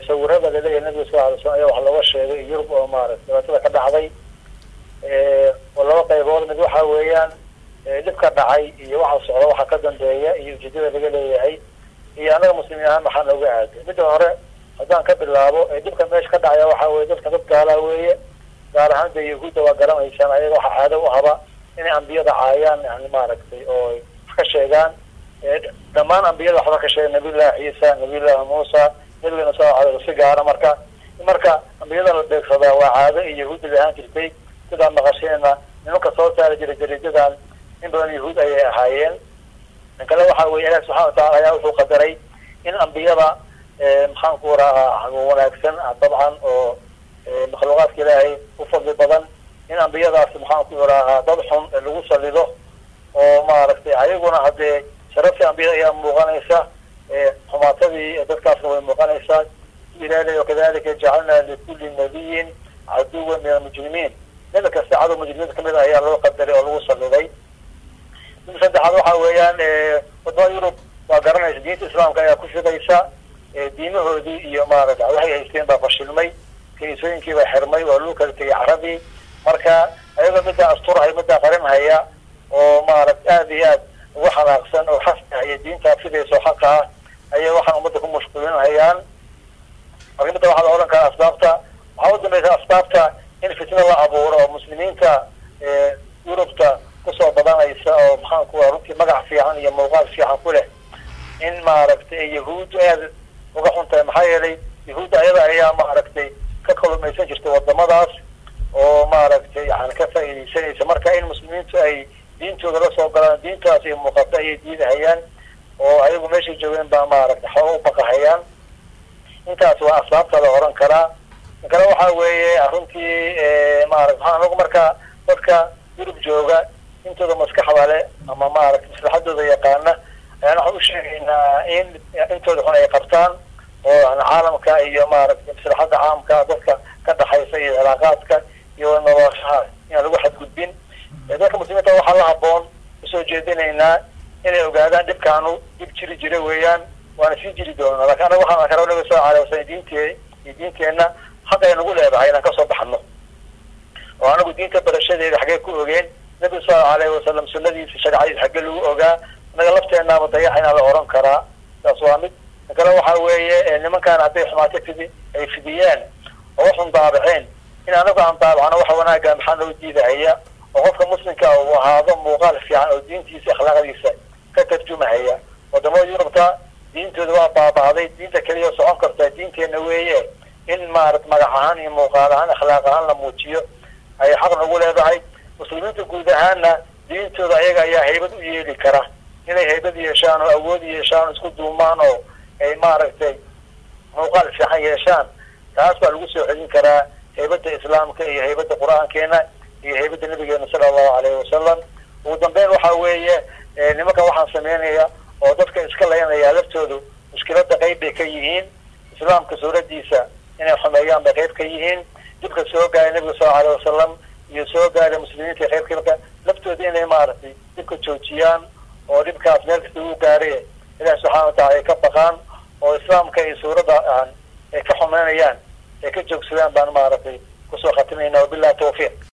sawirada laleeyahay nabiga sal alay slam ayaa wax looga sheegay yurub oo maarata dhibaatada ka dhacday oo laba qaybood mid waxa weeyaan dhibka dhacay iyo waxa socda waxa ka dambeeya iyo ujeedada laga leeyahay iyo anaga muslimiin ahaan maxaa nooga aaday midda hore haddaan ka bilaabo dhibka meesha ka dhacaya waxa weye dadka dad gaalaa weeye gaar ahaan de yahuudda waa garanaysaan ayaga waxa caado u haba inay ambiyada caayaan yani maaragtay oo wax ka sheegaan dhammaan ambiyada waxba ka sheega nabiyullahi ciisa nabiyullahi muusa nabigana sal alay si gaara marka marka ambiyada la beegsadaa waa caado iyo yahuudda la ahaan jirtay sidaan maqasheenna nimanka soo saari jiray jariidadan in badan yahuud ayay ahaayeen in kale waxa weye ilahi subxana watacala ayaa wuxuu qadaray in ambiyada maxaan ku rahaa wanaagsan dabcan oo makhluuqaadka ilaahay u fadli badan in ambiyadaas maxaan ku rahaa dad xun lagu salido oo maaragtay ayaguna haddee sharaftii ambiyada ayaa muuqanaysa xumaatadii dadkaasna way muuqanaysaa ilaali wakadalika jacalna likuli nabiyin caduwan min almujrimiin nabi kasta cadow mujrimiinta kamid a ayaa loo qadaray oo lagu saliday mida saddexaad waxa weeyaan wadamada yurub waa garanaysa diinta islaamka ayaa ku fidaysa diimahoodii iyo maarata waxay haysteen baa fashilmay kiniisooyinkii baa xirmay waa lagu kala tegay carabii marka ayagoo middaa asturhay middaa qarinhaya oo maarata aada iyo aad ugu xanaaqsan oo xasah iyo diintaa fidaysa oo xaqa ah ayay waxaan ummadda ku mashquulinhayaan marka midda waxaa la odhan karaa asbaabta waxaa u dambaysa asbaabta in fitna la abuuro oo muslimiinta yurubta kusoo badanaysa oo maxaan ku runtii magac fiican iyo muuqaal fiican ku leh in maaragtay yahuuddu aad uga xun tahay maxaa yeelay yahuudda ayada ayaa maaragtay ka kalumaysan jirtay wadamadaas oo maaragtay yani ka faa'iidaysanaysa marka in muslimiintu ay diintooda la soo galaan diintaas iyo muuqato ayay diidahayaan oo ayagu meeshay joogeen baa maaragtay xooga u baqahayaan intaas waa asbaabta la oran karaa in kale waxa weeye runtii maarata maxaa anagu marka dadka yurub jooga intooda maskaxda leh ama maaragtay maslaxadooda yaqaana ayaan waxaan u sheegaynaa in intooda xun ay qabtaan oo yani caalamka iyo maaragtay maslaxadda caamka dadka ka dhaxaysa iyo cilaaqaadka iyo noloshaha inaan lagu xadgudbin dadka muslimiinta waxaa la haboon usoo jeedinaynaa inay ogaadaan dhibkaanu dhib jiri jira weeyaan waana sii jiri doonaa lakin anaga waxaan arkana nabiga sal alay wasalam diinte iyo diinteenna xaq ay nagu leedahay inaan kasoo baxno oo anagu diinta barashadeeda xaggee ku ogeen nabiga sal alayhi wasalam sunadiisa shareecadiisa xagge lagu ogaa anaga lafteenaaba dayaxaynaa la oran karaa saas waa mid in kale waxa weeye nimankaan hadday xumaato fidi ay fidiyeen oo waxun daabaceen in anagu aan daabacno waxa wanaaga maxaa loo diidahaya oo qofka muslimka uu ahaado muuqaal fiican oo diintiisa akhlaaqdiisa ka tarjumahaya wadamada yurubta diintooda waa baaba'day diinta keliya socon kartaa diinteena weeye in maarata magac ahaan iyo muuqaal ahaan akhlaaq ahaan la muujiyo ay xaq nagu leedahay muslimiinta guud ahaanna diintooda ayaga ayaa haybad u yeeli kara inay haybad yeeshaan oo awood yeeshaan oo isku duumaan oo ay maaragtay muuqaal fiican yeeshaan taas baa lagu soo celin karaa haybadda islaamka iyo haybadda qur-aankeena iyo haybadda nabigeena sala allahu alayhi wasalam ugu dambeyn waxa weeye nimanka waxaan sameynaya oo dadka iska laynaya laftoodu mushkilada qayb bay ka yihiin islaamka suuradiisa inay xumeeyaan bay qayb ka yihiin dibka soo gaaray nabiga sal alay wasalam iyo soo gaaray muslimiinta qayb ka laftooda inay maaragtay dibka joojiyaan oo dhibkaas meel kasta uu gaaray ilahi subxana watacala ay ka baqaan oo islaamka iyo suuradda ay ka xumeynayaan ay ka joogsadaan baan maaragtay kusoo khatimayna wabillahi tawfiiq